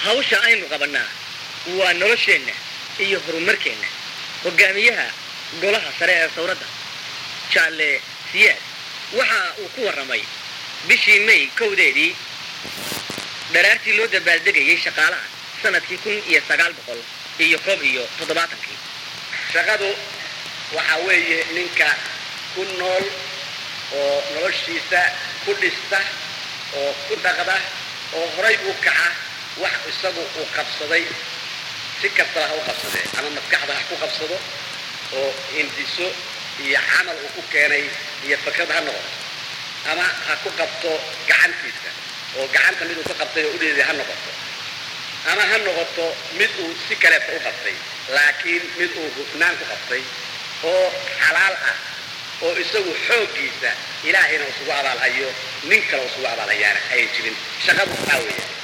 hawsha aynu qabannaa waa nolosheenna iyo horumarkeenna hogaamiyaha golaha sare ee sawradda jaalle siyaad waxa uu ku warramay bishii may kowdeedii dharaartii loo dabaaldegayay shaqaalaha sanadkii kun iyo sagaal boqol iyo koob iyo toddobaatankii shaqadu waxaa weeye ninka ku nool oo noloshiisa ku dhista oo ku dhaqda oo horay u kaca wax isagu uu qabsaday si kastaba ha u qabsadee ama maskaxda ha ku qabsado oo hindiso iyo camal uu ku keenay iyo fakrad ha noqoto ama ha ku qabto gacantiisa oo gacanta mid uu ka qabtay oo udheeday ha noqoto ama ha noqoto mid uu si kaleeta u qabtay laakiin mid uu hufnaan ku qabtay oo xalaal ah oo isagu xooggiisa ilaahayna isugu abaalhayo nin kale isugu abaalhayaana ayan jirin shaqadu waxaa weeye